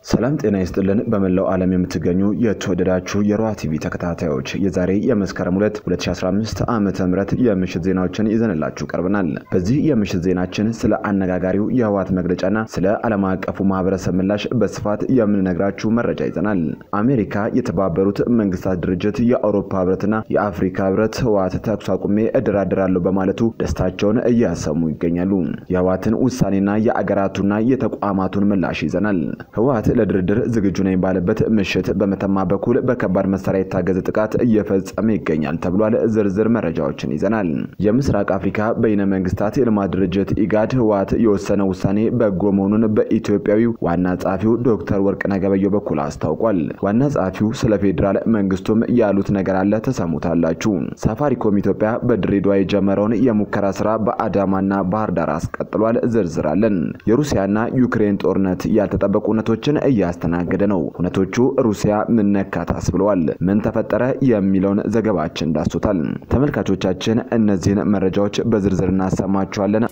ሰላም ጤና ይስጥልን። በመላው ዓለም የምትገኙ የተወደዳችሁ የሮሃ ቲቪ ተከታታዮች የዛሬ የመስከረም 2 2015 ዓመተ ምህረት የምሽት ዜናዎችን ይዘንላችሁ ቀርበናል። በዚህ የምሽት ዜናችን ስለ አነጋጋሪው የህወሓት መግለጫና ስለ ዓለም አቀፉ ማህበረሰብ ምላሽ በስፋት የምንነግራችሁ መረጃ ይዘናል። አሜሪካ፣ የተባበሩት መንግስታት ድርጅት፣ የአውሮፓ ህብረትና የአፍሪካ ህብረት ህወሓት ተኩስ አቁሜ እደራደራለሁ በማለቱ ደስታቸውን እያሰሙ ይገኛሉ። የህወሓትን ውሳኔና የአገራቱና የተቋማቱን ምላሽ ይዘናል። ህወሓት ለድርድር ዝግጁ ነኝ ባለበት ምሽት በመተማ በኩል በከባድ መሳሪያ የታገዘ ጥቃት እየፈጸመ ይገኛል ተብሏል። ዝርዝር መረጃዎችን ይዘናል። የምስራቅ አፍሪካ በይነ መንግስታት የልማት ድርጅት ኢጋድ ህወሓት የወሰነው ውሳኔ በጎ መሆኑን በኢትዮጵያዊው ዋና ጸሐፊው ዶክተር ወርቅነህ ገበየሁ በኩል አስታውቋል። ዋና ጸሐፊው ስለ ፌዴራል መንግስቱም ያሉት ነገር አለ፣ ተሰሙታላችሁ። ሳፋሪኮም ኢትዮጵያ በድሬዳዋ የጀመረውን የሙከራ ስራ በአዳማና ባህር ዳር አስቀጥሏል። ዝርዝራለን። የሩሲያና ዩክሬን ጦርነት ያልተጠበቁ እውነቶችን እያስተናገደ ነው። እውነቶቹ ሩሲያ ምን ነካታስ ብለዋል። ምን ተፈጠረ የሚለውን ዘገባችን ዳሶታል። ተመልካቾቻችን እነዚህን መረጃዎች በዝርዝር እናሰማችኋለን።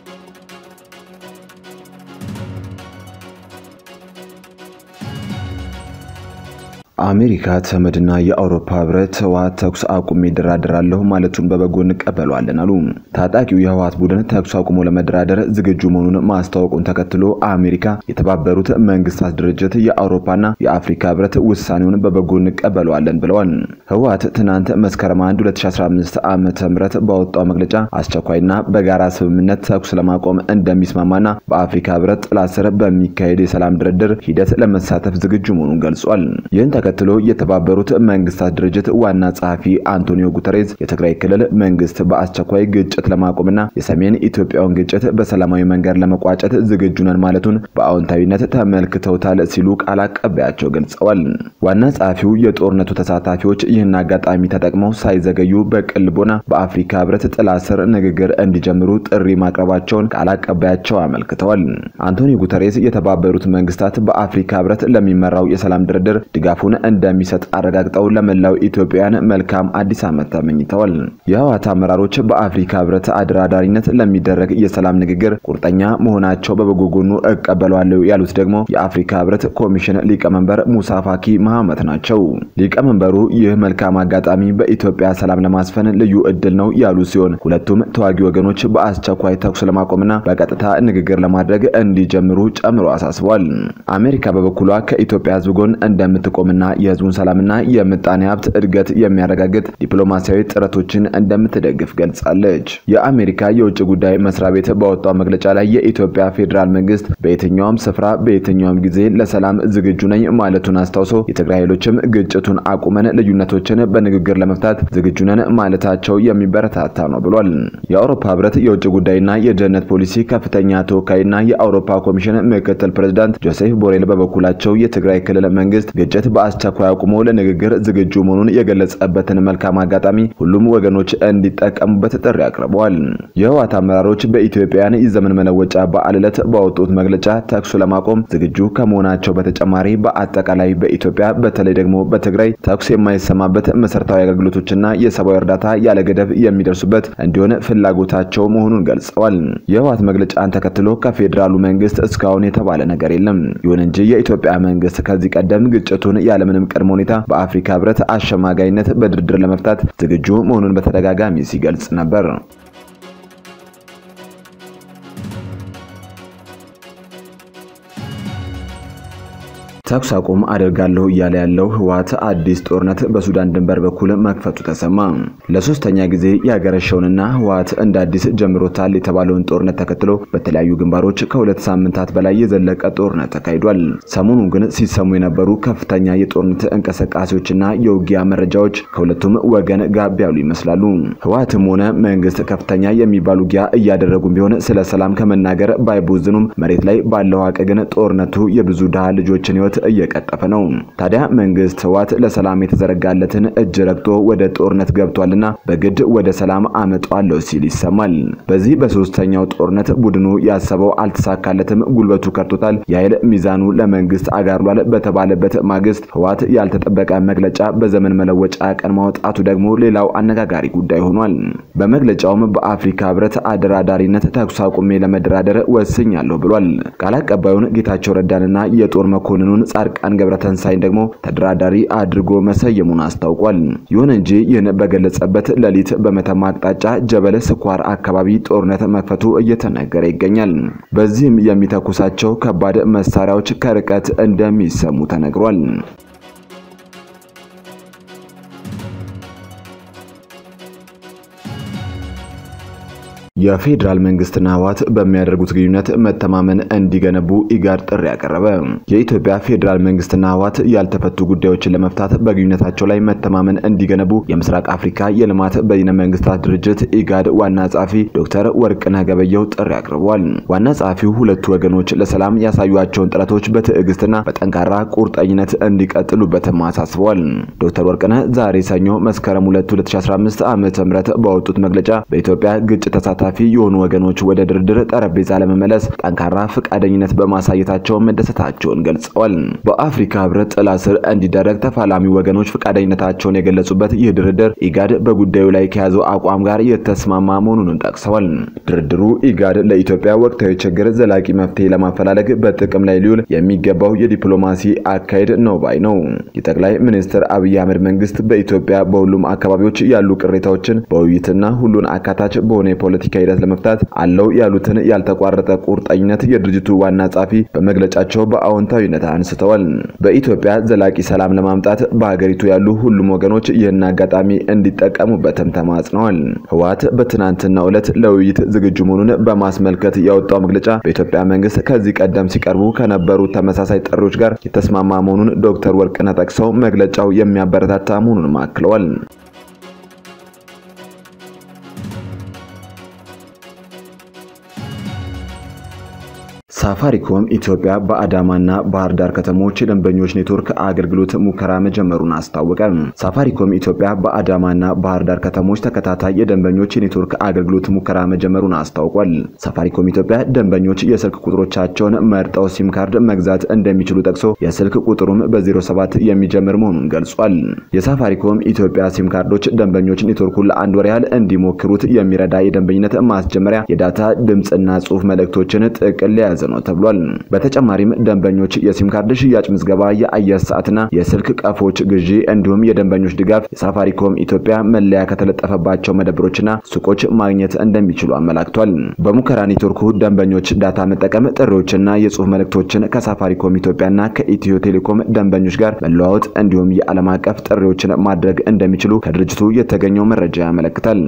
አሜሪካ ተመድና የአውሮፓ ህብረት ህወሓት ተኩስ አቁሜ ይደራደራለሁ ማለቱን በበጎ እንቀበለዋለን አሉ። ታጣቂው የህወሓት ቡድን ተኩስ አቁሞ ለመደራደር ዝግጁ መሆኑን ማስታወቁን ተከትሎ አሜሪካ፣ የተባበሩት መንግስታት ድርጅት፣ የአውሮፓና የአፍሪካ ህብረት ውሳኔውን በበጎ እንቀበለዋለን ብለዋል። ህወሓት ትናንት መስከረም 1 2015 ዓመተ ምህረት ባወጣው መግለጫ አስቸኳይና በጋራ ስምምነት ተኩስ ለማቆም እንደሚስማማና በአፍሪካ ህብረት ጥላ ስር በሚካሄድ የሰላም ድርድር ሂደት ለመሳተፍ ዝግጁ መሆኑን ገልጿል። ይህን ተከትሎ የተባበሩት መንግስታት ድርጅት ዋና ጸሐፊ አንቶኒዮ ጉተሬዝ የትግራይ ክልል መንግስት በአስቸኳይ ግጭት ለማቆምና የሰሜን ኢትዮጵያውን ግጭት በሰላማዊ መንገድ ለመቋጨት ዝግጁ ነን ማለቱን በአዎንታዊነት ተመልክተውታል ሲሉ ቃል አቀባያቸው ገልጸዋል። ዋና ጸሐፊው የጦርነቱ ተሳታፊዎች ይህን አጋጣሚ ተጠቅመው ሳይዘገዩ በቅልቦና በአፍሪካ ህብረት ጥላ ስር ንግግር እንዲጀምሩ ጥሪ ማቅረባቸውን ቃል አቀባያቸው አመልክተዋል። አንቶኒዮ ጉተሬዝ የተባበሩት መንግስታት በአፍሪካ ህብረት ለሚመራው የሰላም ድርድር ድጋፉን እንደሚሰጥ አረጋግጠው ለመላው ኢትዮጵያውያን መልካም አዲስ ዓመት ተመኝተዋል። የህወሓት አመራሮች በአፍሪካ ህብረት አደራዳሪነት ለሚደረግ የሰላም ንግግር ቁርጠኛ መሆናቸው በበጎ ጎኑ እቀበለዋለሁ ያሉት ደግሞ የአፍሪካ ህብረት ኮሚሽን ሊቀመንበር ሙሳ ፋኪ መሐመት ናቸው። ሊቀመንበሩ ይህ መልካም አጋጣሚ በኢትዮጵያ ሰላም ለማስፈን ልዩ እድል ነው ያሉ ሲሆን ሁለቱም ተዋጊ ወገኖች በአስቸኳይ ተኩስ ለማቆምና በቀጥታ ንግግር ለማድረግ እንዲጀምሩ ጨምሮ አሳስበዋል። አሜሪካ በበኩሏ ከኢትዮጵያ ህዝብ ጎን እንደምትቆምና የህዝቡን ሰላምና የምጣኔ ሀብት እድገት የሚያረጋግጥ ዲፕሎማሲያዊ ጥረቶችን እንደምትደግፍ ገልጻለች። የአሜሪካ የውጭ ጉዳይ መስሪያ ቤት ባወጣው መግለጫ ላይ የኢትዮጵያ ፌዴራል መንግስት በየትኛውም ስፍራ በየትኛውም ጊዜ ለሰላም ዝግጁ ነኝ ማለቱን አስታውሶ የትግራይ ኃይሎችም ግጭቱን አቁመን ልዩነቶችን በንግግር ለመፍታት ዝግጁ ነን ማለታቸው የሚበረታታ ነው ብሏል። የአውሮፓ ህብረት የውጭ ጉዳይና የደህንነት ፖሊሲ ከፍተኛ ተወካይና የአውሮፓ ኮሚሽን ምክትል ፕሬዚዳንት ጆሴፍ ቦሬል በበኩላቸው የትግራይ ክልል መንግስት ግጭት በአስቸኳይ አቁሞ ለንግግር ዝግጁ መሆኑን የገለጸበትን መልካም አጋጣሚ ሁሉም ወገኖች እንዲጠቀሙበት ጥሪ አቅርበዋል። የህወሓት አመራሮች በኢትዮጵያውያን የዘመን መለወጫ በዓል ዕለት ባወጡት መግለጫ ተኩሱ ለማቆም ዝግጁ ከመሆናቸው በተጨማሪ በአጠቃላይ በኢትዮጵያ በተለይ ደግሞ በትግራይ ተኩስ የማይሰማበት መሰረታዊ አገልግሎቶችና የሰብአዊ እርዳታ ያለ ገደብ የሚደርሱበት እንዲሆን ፍላጎታቸው መሆኑን ገልጸዋል። የህወሓት መግለጫን ተከትሎ ከፌዴራሉ መንግስት እስካሁን የተባለ ነገር የለም። ይሁን እንጂ የኢትዮጵያ መንግስት ከዚህ ቀደም ግጭቱን ያለምንም ቅድመ ሁኔታ በአፍሪካ ህብረት አሸማጋይነት በድርድር ለመፍታት ዝግጁ መሆኑን በተደጋጋሚ ሲገልጽ ነበር። ተኩስ አቁም አደርጋለሁ እያለ ያለው ህወሓት አዲስ ጦርነት በሱዳን ድንበር በኩል መክፈቱ ተሰማ። ለሶስተኛ ጊዜ ያገረሸውንና ህወሓት እንደ አዲስ ጀምሮታል የተባለውን ጦርነት ተከትሎ በተለያዩ ግንባሮች ከሁለት ሳምንታት በላይ የዘለቀ ጦርነት ተካሂዷል። ሰሞኑን ግን ሲሰሙ የነበሩ ከፍተኛ የጦርነት እንቅስቃሴዎችና የውጊያ መረጃዎች ከሁለቱም ወገን ጋብ ያሉ ይመስላሉ። ህወሓትም ሆነ መንግስት ከፍተኛ የሚባል ውጊያ እያደረጉም ቢሆን ስለ ሰላም ከመናገር ባይቦዝኑም መሬት ላይ ባለው ሀቅ ግን ጦርነቱ የብዙ ድሃ ልጆችን ህይወት እየቀጠፈ ነው። ታዲያ መንግስት ህወሓት ለሰላም የተዘረጋለትን እጅ ረግጦ ወደ ጦርነት ገብቷልና በግድ ወደ ሰላም አመጣዋለሁ ሲል ይሰማል። በዚህ በሶስተኛው ጦርነት ቡድኑ ያሰበው አልተሳካለትም፣ ጉልበቱ ከርቶታል፣ የኃይል ሚዛኑ ለመንግስት አጋርሏል በተባለበት ማግስት ህወሓት ያልተጠበቀ መግለጫ በዘመን መለወጫ ቀን ማውጣቱ ደግሞ ሌላው አነጋጋሪ ጉዳይ ሆኗል። በመግለጫውም በአፍሪካ ህብረት አደራዳሪነት ተኩስ አቁሜ ለመደራደር ወስኛለሁ ብሏል። ቃል አቀባዩን ጌታቸው ረዳንና የጦር መኮንኑን ጻድቃን ገብረተንሳይን ደግሞ ተደራዳሪ አድርጎ መሰየሙን አስታውቋል። ይሁን እንጂ ይህን በገለጸበት ሌሊት በመተማ አቅጣጫ ጀበለ ስኳር አካባቢ ጦርነት መክፈቱ እየተነገረ ይገኛል። በዚህም የሚተኩሳቸው ከባድ መሳሪያዎች ከርቀት እንደሚሰሙ ተነግሯል። የፌዴራል መንግስትና ህወሓት በሚያደርጉት ግንኙነት መተማመን እንዲገነቡ ኢጋድ ጥሪ ያቀረበ። የኢትዮጵያ ፌዴራል መንግስትና ህወሓት ያልተፈቱ ጉዳዮችን ለመፍታት በግንኙነታቸው ላይ መተማመን እንዲገነቡ የምስራቅ አፍሪካ የልማት በይነ መንግስታት ድርጅት ኢጋድ ዋና ጸሐፊ ዶክተር ወርቅነህ ገበየሁ ጥሪ አቅርበዋል። ዋና ጸሐፊው ሁለቱ ወገኖች ለሰላም ያሳዩቸውን ጥረቶች በትዕግስትና በጠንካራ ቁርጠኝነት እንዲቀጥሉበትም አሳስበዋል። ዶክተር ወርቅነህ ዛሬ ሰኞ መስከረም 2 2015 ዓ.ም ባወጡት መግለጫ በኢትዮጵያ ግጭት ተሳታ ተሳታፊ የሆኑ ወገኖች ወደ ድርድር ጠረጴዛ ለመመለስ ጠንካራ ፈቃደኝነት በማሳየታቸው መደሰታቸውን ገልጸዋል። በአፍሪካ ህብረት ጥላ ስር እንዲደረግ ተፋላሚ ወገኖች ፈቃደኝነታቸውን የገለጹበት ይህ ድርድር ኢጋድ በጉዳዩ ላይ ከያዘው አቋም ጋር የተስማማ መሆኑን ጠቅሰዋል። ድርድሩ ኢጋድ ለኢትዮጵያ ወቅታዊ ችግር ዘላቂ መፍትሄ ለማፈላለግ በጥቅም ላይ ሊውል የሚገባው የዲፕሎማሲ አካሄድ ነው ባይ ነው። የጠቅላይ ሚኒስትር አብይ አህመድ መንግስት በኢትዮጵያ በሁሉም አካባቢዎች ያሉ ቅሬታዎችን በውይይትና ሁሉን አካታች በሆነ የፖለቲካ ሂደት ለመፍታት አለው ያሉትን ያልተቋረጠ ቁርጠኝነት የድርጅቱ ዋና ጸሐፊ በመግለጫቸው በአዎንታዊነት አንስተዋል። በኢትዮጵያ ዘላቂ ሰላም ለማምጣት በሀገሪቱ ያሉ ሁሉም ወገኖች ይህን አጋጣሚ እንዲጠቀሙበትም ተማጽነዋል። ህወሓት በትናንትናው ዕለት ለውይይት ዝግጁ መሆኑን በማስመልከት ያወጣው መግለጫ በኢትዮጵያ መንግስት ከዚህ ቀደም ሲቀርቡ ከነበሩ ተመሳሳይ ጥሪዎች ጋር የተስማማ መሆኑን ዶክተር ወርቅነህ ጠቅሰው መግለጫው የሚያበረታታ መሆኑንም አክለዋል። ሳፋሪኮም ኢትዮጵያ በአዳማና ባህር ዳር ከተሞች የደንበኞች ኔትወርክ አገልግሎት ሙከራ መጀመሩን አስታወቀ። ሳፋሪኮም ኢትዮጵያ በአዳማና ባህር ዳር ከተሞች ተከታታይ የደንበኞች የኔትወርክ አገልግሎት ሙከራ መጀመሩን አስታውቋል። ሳፋሪኮም ኢትዮጵያ ደንበኞች የስልክ ቁጥሮቻቸውን መርጠው ሲም ካርድ መግዛት እንደሚችሉ ጠቅሶ የስልክ ቁጥሩም በ07 የሚጀምር መሆኑን ገልጿል። የሳፋሪኮም ኢትዮጵያ ሲም ካርዶች ደንበኞች ኔትወርኩን ለአንድ ወር ያህል እንዲሞክሩት የሚረዳ የደንበኝነት ማስጀመሪያ የዳታ ድምፅና ጽሑፍ መልእክቶችን ጥቅል የያዘ ነው ተብሏል። በተጨማሪም ደንበኞች የሲም ካርድ ሽያጭ ምዝገባ፣ የአየር ሰዓትና የስልክ ቀፎች ግዢ እንዲሁም የደንበኞች ድጋፍ የሳፋሪኮም ኢትዮጵያ መለያ ከተለጠፈባቸው መደብሮችና ሱቆች ማግኘት እንደሚችሉ አመላክቷል። በሙከራ ኔትወርኩ ደንበኞች ዳታ መጠቀም፣ ጥሪዎችና የጽሑፍ መልእክቶችን ከሳፋሪኮም ኢትዮጵያና ከኢትዮ ቴሌኮም ደንበኞች ጋር መለዋወጥ እንዲሁም የዓለም አቀፍ ጥሪዎችን ማድረግ እንደሚችሉ ከድርጅቱ የተገኘው መረጃ ያመለክታል።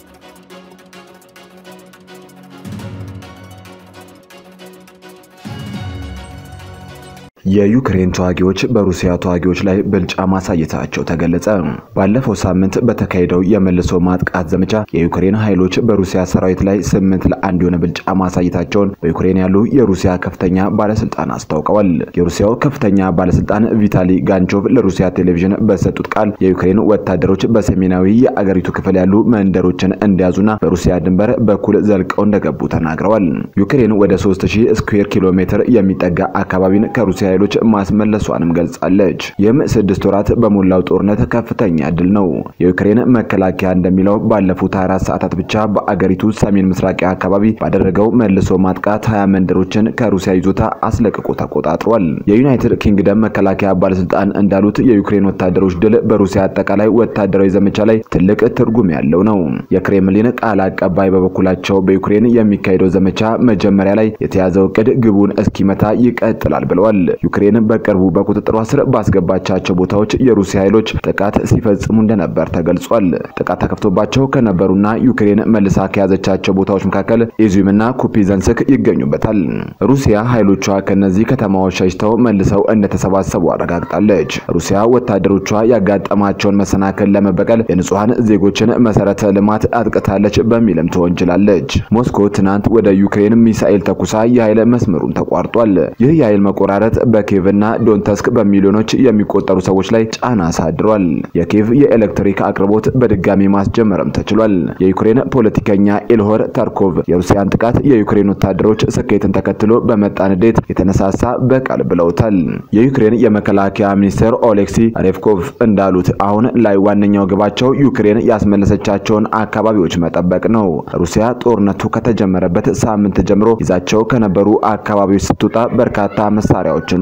የዩክሬን ተዋጊዎች በሩሲያ ተዋጊዎች ላይ ብልጫ ማሳየታቸው ተገለጸ። ባለፈው ሳምንት በተካሄደው የመልሶ ማጥቃት ዘመቻ የዩክሬን ኃይሎች በሩሲያ ሰራዊት ላይ ስምንት ለአንድ የሆነ ብልጫ ማሳየታቸውን በዩክሬን ያሉ የሩሲያ ከፍተኛ ባለስልጣን አስታውቀዋል። የሩሲያው ከፍተኛ ባለስልጣን ቪታሊ ጋንቾቭ ለሩሲያ ቴሌቪዥን በሰጡት ቃል የዩክሬን ወታደሮች በሰሜናዊ የአገሪቱ ክፍል ያሉ መንደሮችን እንደያዙና በሩሲያ ድንበር በኩል ዘልቀው እንደገቡ ተናግረዋል። ዩክሬን ወደ 3000 ስኩዌር ኪሎ ሜትር የሚጠጋ አካባቢን ከሩሲያ ኃይሎች ማስመለሷንም ገልጻለች። ይህም ስድስት ወራት በሞላው ጦርነት ከፍተኛ ድል ነው። የዩክሬን መከላከያ እንደሚለው ባለፉት 24 ሰዓታት ብቻ በአገሪቱ ሰሜን ምስራቂያ አካባቢ ባደረገው መልሶ ማጥቃት 20 መንደሮችን ከሩሲያ ይዞታ አስለቅቆ ተቆጣጥሯል። የዩናይትድ ኪንግደም መከላከያ ባለስልጣን እንዳሉት የዩክሬን ወታደሮች ድል በሩሲያ አጠቃላይ ወታደራዊ ዘመቻ ላይ ትልቅ ትርጉም ያለው ነው። የክሬምሊን ቃል አቀባይ በበኩላቸው በዩክሬን የሚካሄደው ዘመቻ መጀመሪያ ላይ የተያዘው እቅድ ግቡን እስኪመታ ይቀጥላል ብለዋል። ዩክሬን በቅርቡ በቁጥጥሯ ስር ባስገባቻቸው ቦታዎች የሩሲያ ኃይሎች ጥቃት ሲፈጽሙ እንደነበር ተገልጿል። ጥቃት ተከፍቶባቸው ከነበሩና ዩክሬን መልሳ ከያዘቻቸው ቦታዎች መካከል ኢዙምና ኩፒዘንስክ ይገኙበታል። ሩሲያ ኃይሎቿ ከነዚህ ከተማዎች ሸሽተው መልሰው እንደተሰባሰቡ አረጋግጣለች። ሩሲያ ወታደሮቿ ያጋጠማቸውን መሰናክል ለመበቀል የንጹሐን ዜጎችን መሰረተ ልማት አጥቅታለች በሚልም ተወንጅላለች። ሞስኮ ትናንት ወደ ዩክሬን ሚሳኤል ተኩሳ የኃይል መስመሩን ተቋርጧል። ይህ የኃይል መቆራረጥ በኪየቭና ዶንተስክ በሚሊዮኖች የሚቆጠሩ ሰዎች ላይ ጫና አሳድሯል። የኪየቭ የኤሌክትሪክ አቅርቦት በድጋሚ ማስጀመርም ተችሏል። የዩክሬን ፖለቲከኛ ኢልሆር ተርኮቭ የሩሲያን ጥቃት የዩክሬን ወታደሮች ስኬትን ተከትሎ በመጣ ንዴት የተነሳሳ በቀል ብለውታል። የዩክሬን የመከላከያ ሚኒስትር ኦሌክሲ ሬቭኮቭ እንዳሉት አሁን ላይ ዋነኛው ግባቸው ዩክሬን ያስመለሰቻቸውን አካባቢዎች መጠበቅ ነው። ሩሲያ ጦርነቱ ከተጀመረበት ሳምንት ጀምሮ ይዛቸው ከነበሩ አካባቢዎች ስትወጣ በርካታ መሳሪያዎችን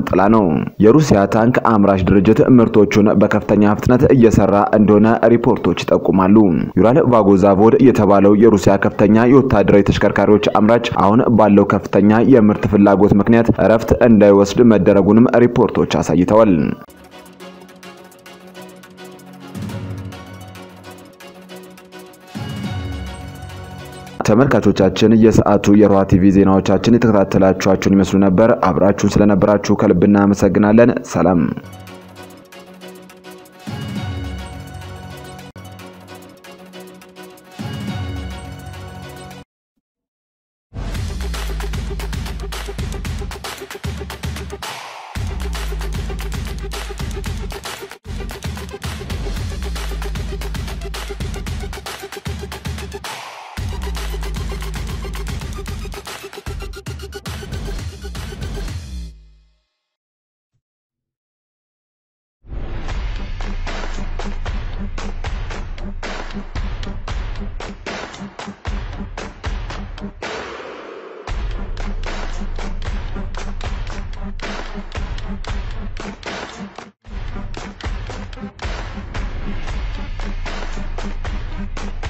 ዣንጥላ ነው። የሩሲያ ታንክ አምራች ድርጅት ምርቶቹን በከፍተኛ ፍጥነት እየሰራ እንደሆነ ሪፖርቶች ይጠቁማሉ። ዩራል ቫጎዛቮድ የተባለው የሩሲያ ከፍተኛ የወታደራዊ ተሽከርካሪዎች አምራች አሁን ባለው ከፍተኛ የምርት ፍላጎት ምክንያት እረፍት እንዳይወስድ መደረጉንም ሪፖርቶች አሳይተዋል። ተመልካቾቻችን የሰዓቱ የሮሃ ቲቪ ዜናዎቻችን የተከታተላችኋቸውን ይመስሉ ነበር። አብራችሁን ስለነበራችሁ ከልብ እናመሰግናለን። ሰላም Thank you.